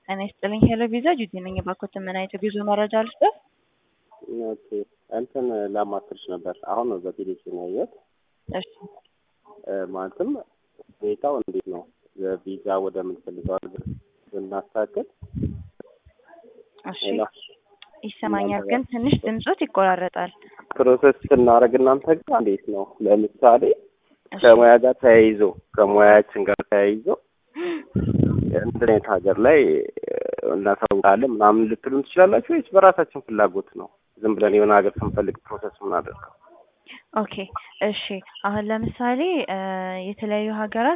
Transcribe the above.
ጤና ይስጥልኝ ሄሎ ቪዛ ጁቲ ነኝ። እባክዎትን ምን አይነት የጉዞ መረጃ ልስጥዎት? ኦኬ እንትን ላማክርሽ ነበር። አሁን ነው በቴሌቪዥን ያየሁት። እሺ እ ማለትም ሁኔታው እንዴት ነው? ቪዛ ወደምንፈልገው ሀገር ብናስተካክል እሺ ሌላ ይሰማኛል፣ ግን ትንሽ ድምጾት ይቆራረጣል። ፕሮሰስ ስናደርግ እናንተ ጋር እንዴት ነው? ለምሳሌ እሺ ከሙያ ጋር ተያይዞ ከሙያችን ጋር ተያይዞ እንትን አይነት ሀገር ላይ እ እናሳውቃለን ምናምን ልትሉን ትችላላችሁ ወይስ በራሳችን ፍላጎት ነው ዝም ብለን የሆነ ሀገር ስንፈልግ ፕሮሰስ የምናደርገው? ኦኬ እሺ። አሁን ለምሳሌ እ የተለያዩ ሀገራት